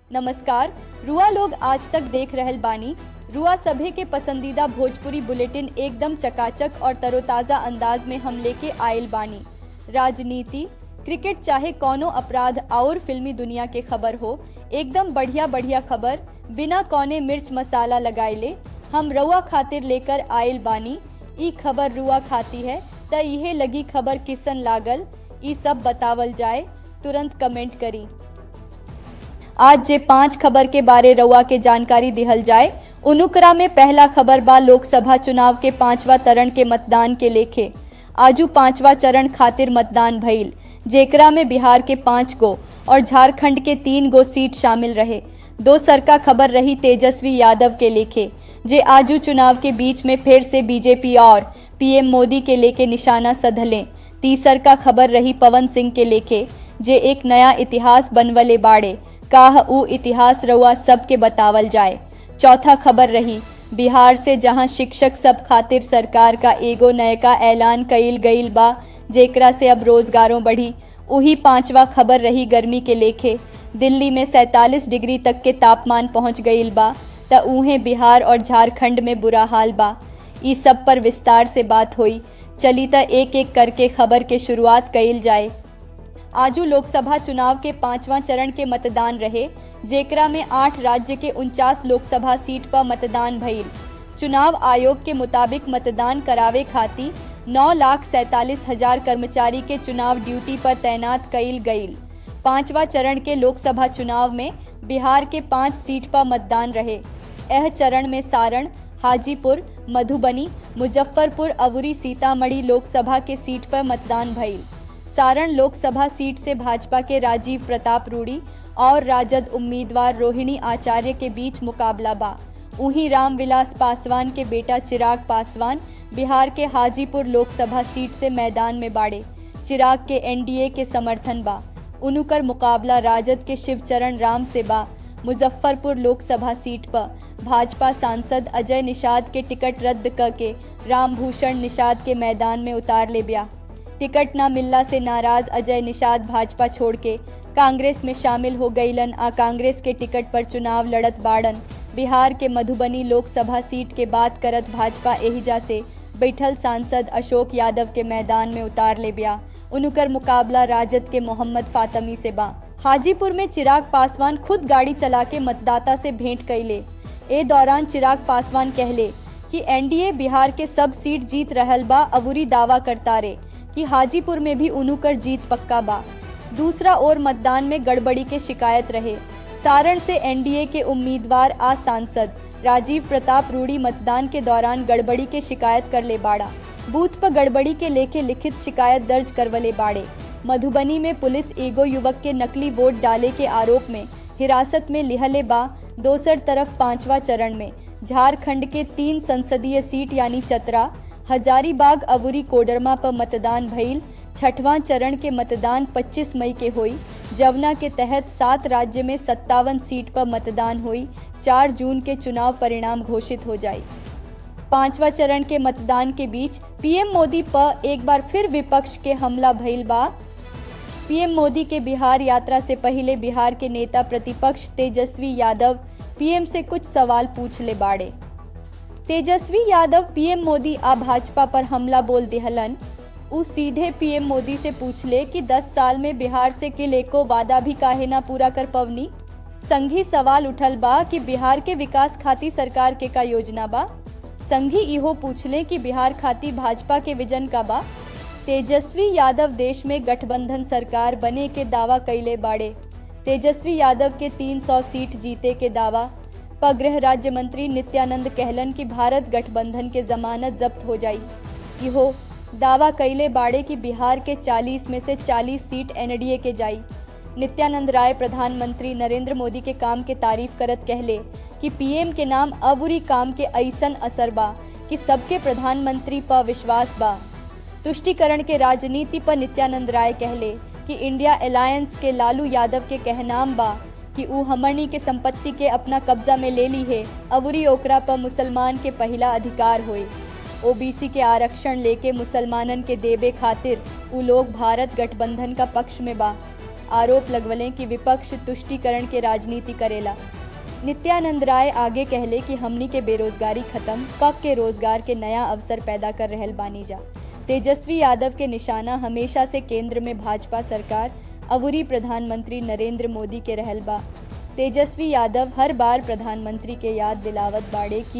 नमस्कार रुआ लोग आज तक देख रहल बानी रुआ सभे के पसंदीदा भोजपुरी बुलेटिन एकदम चकाचक और तरोताज़ा अंदाज में हम लेके आयल बानी राजनीति क्रिकेट चाहे कौनो अपराध और फिल्मी दुनिया के खबर हो एकदम बढ़िया बढ़िया खबर बिना कौने मिर्च मसाला लगाइले हम रुआ खातिर लेकर आयल बानी ई खबर रुआ खाती है त इहे लगी खबर किसन लागल ई सब बतावल जाए तुरंत कमेंट करी आज जे पांच खबर के बारे रउआ के जानकारी दिहल जाए उनुकरा में पहला खबर बा लोकसभा चुनाव के पांचवा चरण के मतदान के लेखे आजू पांचवा चरण खातिर मतदान भइल जेकरा में बिहार के पाँच गो और झारखंड के तीन गो सीट शामिल रहे दो सरका खबर रही तेजस्वी यादव के लेखे जे आजू चुनाव के बीच में फिर से बीजेपी और पीएम मोदी के लेके निशाना सधलें तीसर का खबर रही पवन सिंह के लेखे जे एक नया इतिहास बनवले बाड़े काह ऊ इतिहास रउआ सबके बतावल जाए चौथा खबर रही बिहार से जहां शिक्षक सब खातिर सरकार का एगो नयका ऐलान कइल गइल बा जेकरा से अब रोजगारों बढ़ी उही पांचवा खबर रही गर्मी के लेखे दिल्ली में 47 डिग्री तक के तापमान पहुंच गइल बा त उहें बिहार और झारखंड में बुरा हाल बा ई सब पर विस्तार से बात हुई चली त एक एक करके खबर के शुरुआत कइल जाए आजू लोकसभा चुनाव के पांचवा चरण के मतदान रहे जेकरा में आठ राज्य के उनचास लोकसभा सीट पर मतदान भइल चुनाव आयोग के मुताबिक मतदान करावे खातिर नौ लाख सैतालीस हजार कर्मचारी के चुनाव ड्यूटी पर तैनात कइल गइल पांचवा चरण के लोकसभा चुनाव में बिहार के पाँच सीट पर मतदान रहे यह चरण में सारण हाजीपुर मधुबनी मुजफ्फरपुर अवुरी सीतामढ़ी लोकसभा के सीट पर मतदान भइल सारण लोकसभा सीट से भाजपा के राजीव प्रताप रूडी और राजद उम्मीदवार रोहिणी आचार्य के बीच मुकाबला बा वहीं रामविलास पासवान के बेटा चिराग पासवान बिहार के हाजीपुर लोकसभा सीट से मैदान में बाड़े चिराग के एनडीए के समर्थन बा उनुकर मुकाबला राजद के शिवचरण राम से बा मुजफ्फरपुर लोकसभा सीट पर भाजपा सांसद अजय निषाद के टिकट रद्द करके रामभूषण निषाद के मैदान में उतार ले बिया टिकट न मिलला से नाराज अजय निषाद भाजपा छोड़ के कांग्रेस में शामिल हो गईलन आ कांग्रेस के टिकट पर चुनाव लड़त बाड़न बिहार के मधुबनी लोकसभा सीट के बात करत भाजपा एहिजा से बैठल सांसद अशोक यादव के मैदान में उतार ले बिया उनकर मुकाबला राजद के मोहम्मद फातमी से बा हाजीपुर में चिराग पासवान खुद गाड़ी चला के मतदाता से भेंट कैले ए दौरान चिराग पासवान कहले कि एनडीए बिहार के सब सीट जीत रहल बा अबूरी दावा करता रे कि हाजीपुर में भी उनुकर जीत पक्का बा दूसरा ओर मतदान में गड़बड़ी के शिकायत रहे सारण से एनडीए के उम्मीदवार आ सांसद राजीव प्रताप रूडी मतदान के दौरान गड़बड़ी के शिकायत कर ले बाड़ा बूथ पर गड़बड़ी के लेके लिखित शिकायत दर्ज करवले बाड़े मधुबनी में पुलिस एगो युवक के नकली वोट डाले के आरोप में हिरासत में लिहले बा दोसर तरफ पांचवा चरण में झारखंड के तीन संसदीय सीट यानी चतरा हजारीबाग अबुरी कोडरमा पर मतदान भइल छठवां चरण के मतदान 25 मई के हुई जवना के तहत सात राज्य में सत्तावन सीट पर मतदान हुई चार जून के चुनाव परिणाम घोषित हो जाए पांचवा चरण के मतदान के बीच पीएम मोदी पर एक बार फिर विपक्ष के हमला भइल बा पीएम मोदी के बिहार यात्रा से पहले बिहार के नेता प्रतिपक्ष तेजस्वी यादव पीएम से कुछ सवाल पूछ ले बाड़े तेजस्वी यादव पीएम मोदी आ भाजपा पर हमला बोल दिहलन उ सीधे पीएम मोदी से पूछले कि 10 साल में बिहार से किले को वादा भी काहे ना पूरा कर पवनी संघी सवाल उठल बा कि बिहार के विकास खाती सरकार के का योजना बा संघी इहो पूछले कि बिहार खाती भाजपा के विजन का बा तेजस्वी यादव देश में गठबंधन सरकार बने के दावा कैले बाड़े तेजस्वी यादव के 300 सीट जीते के दावा पर गृह राज्य मंत्री नित्यानंद कहलन कि भारत गठबंधन के जमानत जब्त हो जाई इहो दावा कैले बाड़े कि बिहार के 40 में से 40 सीट एनडीए के जाई नित्यानंद राय प्रधानमंत्री नरेंद्र मोदी के काम के तारीफ करत कहले कि पीएम के नाम अबुरी काम के ऐसन असर बा कि सबके प्रधानमंत्री पर विश्वास बा तुष्टिकरण के राजनीति पर नित्यानंद राय कहले कि इंडिया अलायंस के लालू यादव के कहनाम बा कि ऊ हमनी के संपत्ति के अपना कब्जा में ले ली है अबुरी ओकरा पर मुसलमान के पहला अधिकार होए ओबीसी के आरक्षण लेके मुसलमानन के देबे खातिर ऊ लोग भारत गठबंधन का पक्ष में बा आरोप लगवले कि विपक्ष तुष्टिकरण के राजनीति करेला नित्यानंद राय आगे कहले कि हमनी के बेरोजगारी खत्म पक के रोजगार के नया अवसर पैदा कर रहल बानी जा तेजस्वी यादव के निशाना हमेशा से केंद्र में भाजपा सरकार अवुरी प्रधानमंत्री नरेंद्र मोदी के रहल बा तेजस्वी यादव हर बार प्रधानमंत्री के याद दिलावत बाड़े कि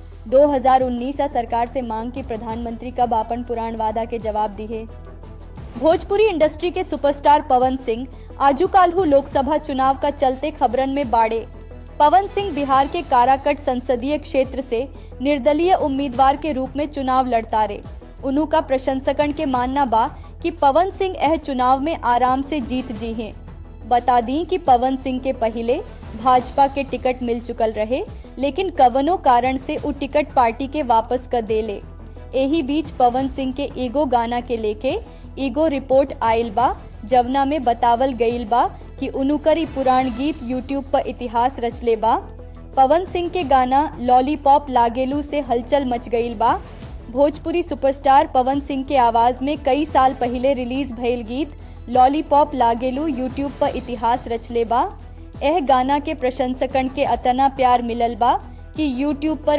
2019 आ सरकार से मांग की प्रधानमंत्री कब आपन पुराण वादा के जवाब दिए भोजपुरी इंडस्ट्री के सुपरस्टार पवन सिंह आजू काल्हू लोकसभा चुनाव का चलते खबरन में बाड़े पवन सिंह बिहार के काराकट संसदीय क्षेत्र से निर्दलीय उम्मीदवार के रूप में चुनाव लड़ता रहे उन्हों का प्रशंसकन के मानना बा कि पवन सिंह यह चुनाव में आराम से जीत जी हैं बता दी कि पवन सिंह के पहले भाजपा के टिकट मिल चुकल रहे लेकिन कवनो कारण से उ टिकट पार्टी के वापस कर देले यही बीच पवन सिंह के ईगो गाना के लेके ईगो रिपोर्ट आयल बा जवना में बतावल गईल बा कि उनुकरी पुराण गीत यूट्यूब पर इतिहास रचले बा पवन सिंह के गाना लॉलीपॉप लागेलू से हलचल मच गईल बा भोजपुरी सुपरस्टार पवन सिंह के आवाज में कई साल पहले रिलीज भइल गीत लॉलीपॉप लागेलू यूट्यूब पर इतिहास रचले बा यह गाना के प्रशंसकन के अतना प्यार मिलल बा कि यूट्यूब पर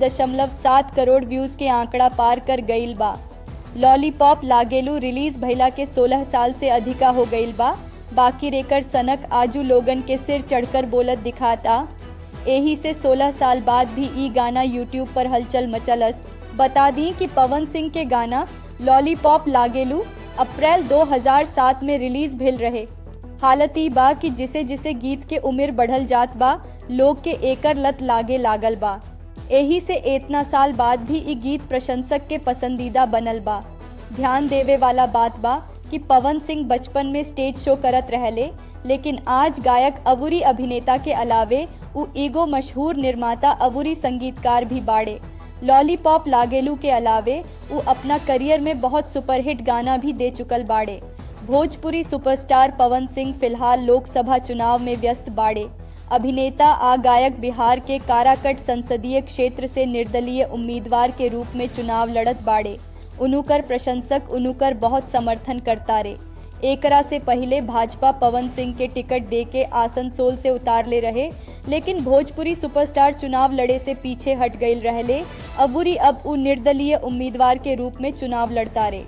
22.7 करोड़ व्यूज के आंकड़ा पार कर गईल बा लॉलीपॉप लागेलू रिलीज भइला के 16 साल से अधिका हो गईल बा बाकी रेकर सनक आजू लोगन के सिर चढ़कर बोलत दिखाता यही से 16 साल बाद भी ई गाना यूट्यूब पर हलचल मचलस बता दी कि पवन सिंह के गाना लॉलीपॉप लागेलू अप्रैल 2007 में रिलीज भेल रहे हालत ई बा कि जिसे जिसे गीत के उम्र बढ़ल जात बा लोग के एकर लत लागे लागल बा यही से इतना साल बाद भी ई गीत प्रशंसक के पसंदीदा बनल बा ध्यान देवे वाला बात बा कि पवन सिंह बचपन में स्टेज शो करत रहले लेकिन आज गायक अवुरी अभिनेता के अलावे उ एगो मशहूर निर्माता अवुरी संगीतकार भी बाड़े लॉलीपॉप लागेलू के अलावे उ अपना करियर में बहुत सुपरहिट गाना भी दे चुकल बाड़े भोजपुरी सुपरस्टार पवन सिंह फिलहाल लोकसभा चुनाव में व्यस्त बाड़े अभिनेता आ गायक बिहार के काराकट संसदीय क्षेत्र से निर्दलीय उम्मीदवार के रूप में चुनाव लड़त बाड़े उनुकर प्रशंसक उनुकर बहुत समर्थन करता रे एकरा से पहले भाजपा पवन सिंह के टिकट दे के आसनसोल से उतार ले रहे लेकिन भोजपुरी सुपरस्टार चुनाव लड़े से पीछे हट गई रहले अबुरी अब उ निर्दलीय उम्मीदवार के रूप में चुनाव लड़ता रे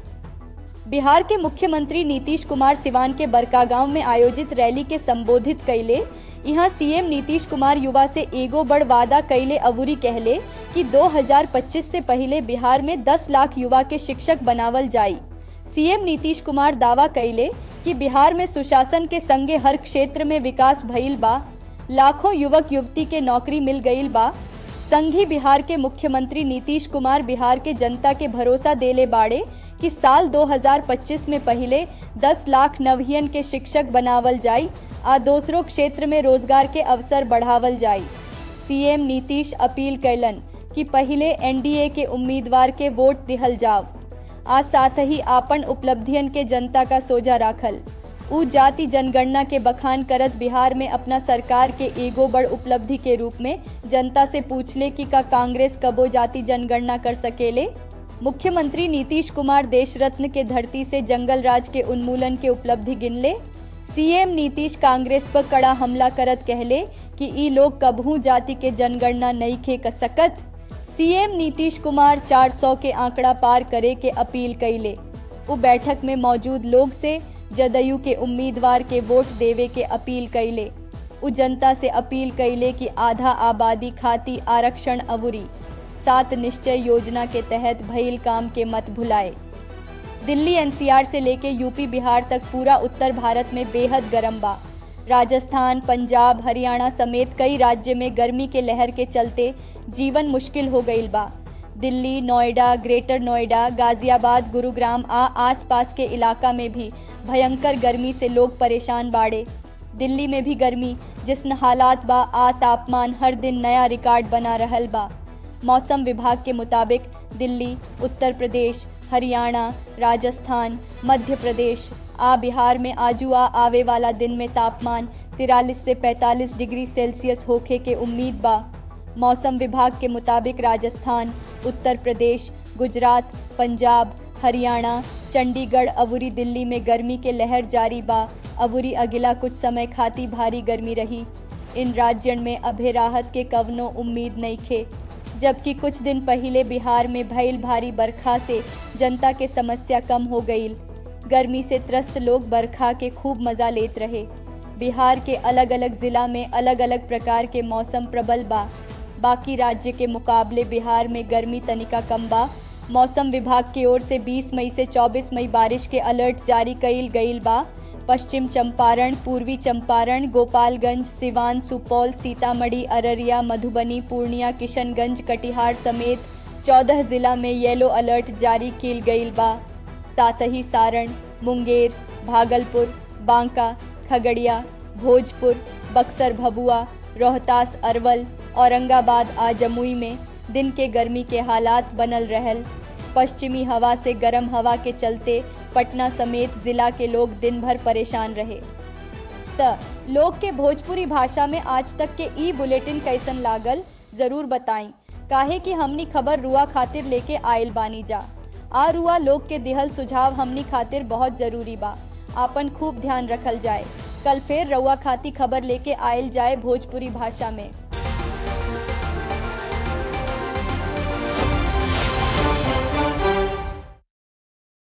बिहार के मुख्यमंत्री नीतीश कुमार सिवान के बरकागांव में आयोजित रैली के संबोधित कैले यहाँ सीएम नीतीश कुमार युवा से एगो बड़ वादा कैले अबुरी कहले कि 2025 से पहले बिहार में 10 लाख युवा के शिक्षक बनावल जाई सीएम नीतीश कुमार दावा कैले कि बिहार में सुशासन के संगे हर क्षेत्र में विकास भइल बा लाखों युवक युवती के नौकरी मिल गईल बा संघी बिहार के मुख्यमंत्री नीतीश कुमार बिहार के जनता के भरोसा देले बाड़े कि साल 2025 में पहले 10 लाख नवहियन के शिक्षक बनावल जाई आ दूसरों क्षेत्र में रोजगार के अवसर बढ़ावल जाई सीएम नीतीश अपील कैलन कि पहले एनडीए के उम्मीदवार के वोट दिहल जाव आज साथ ही आपन उपलब्धियन के जनता का सोजा राखल उ जाति जनगणना के बखान करत बिहार में अपना सरकार के एगो बड़ उपलब्धि के रूप में जनता से पूछले कि का कांग्रेस कबो जाति जनगणना कर सकेले मुख्यमंत्री नीतीश कुमार देश रत्न के धरती से जंगल राज के उन्मूलन के उपलब्धि गिनले सीएम नीतीश कांग्रेस पर कड़ा हमला करत कहले कि ई लोग कबहू जाति के जनगणना नहीं खे कर सकत सीएम नीतीश कुमार 400 के आंकड़ा पार करे के अपील कैले वो बैठक में मौजूद लोग से जदयू के उम्मीदवार के वोट देवे के अपील कैले उ जनता से अपील कैले कि आधा आबादी खाती आरक्षण अवुरी सात निश्चय योजना के तहत भइल काम के मत भुलाए दिल्ली एनसीआर से लेके यूपी बिहार तक पूरा उत्तर भारत में बेहद गर्म बा राजस्थान पंजाब हरियाणा समेत कई राज्य में गर्मी के लहर के चलते जीवन मुश्किल हो गईल बा दिल्ली नोएडा ग्रेटर नोएडा गाजियाबाद गुरुग्राम आ आसपास के इलाका में भी भयंकर गर्मी से लोग परेशान बाड़े दिल्ली में भी गर्मी जिसन हालात बा आ तापमान हर दिन नया रिकॉर्ड बना रहल बा मौसम विभाग के मुताबिक दिल्ली उत्तर प्रदेश हरियाणा राजस्थान मध्य प्रदेश आ बिहार में आजू आ आवे वाला दिन में तापमान तिरालीस से 45 डिग्री सेल्सियस होखे के उम्मीद बा मौसम विभाग के मुताबिक राजस्थान उत्तर प्रदेश गुजरात पंजाब हरियाणा चंडीगढ़ अवुरी दिल्ली में गर्मी के लहर जारी बा अबुरी अगिला कुछ समय खाती भारी गर्मी रही इन राज्यन में अभे राहत के कवनो उम्मीद नहीं खे जबकि कुछ दिन पहले बिहार में भइल भारी बरखा से जनता के समस्या कम हो गईल गर्मी से त्रस्त लोग बरखा के खूब मजा लेत रहे बिहार के अलग अलग जिला में अलग अलग प्रकार के मौसम प्रबल बा बाकी राज्य के मुकाबले बिहार में गर्मी तनिका कम बा मौसम विभाग की ओर से 20 मई से 24 मई बारिश के अलर्ट जारी कईल गईल बा पश्चिम चंपारण पूर्वी चंपारण गोपालगंज सिवान सुपौल सीतामढ़ी अररिया मधुबनी पूर्णिया किशनगंज कटिहार समेत 14 जिला में येलो अलर्ट जारी किल गईल बा साथ ही सारण मुंगेर भागलपुर बांका खगड़िया भोजपुर बक्सर भभुआ रोहतास अरवल औरंगाबाद आ जमुई में दिन के गर्मी के हालात बनल रहल पश्चिमी हवा से गर्म हवा के चलते पटना समेत जिला के लोग दिन भर परेशान रहे त लोग के भोजपुरी भाषा में आज तक के ई बुलेटिन कैसन लागल जरूर बताई काहे कि हमनी खबर रुआ खातिर लेके आयल बानी जा आ रुआ लोग के दिहल सुझाव हमनी खातिर बहुत जरूरी बा आपन खूब ध्यान रखल जाए कल फिर रउआ खाती खबर लेके आयल जाए भोजपुरी भाषा में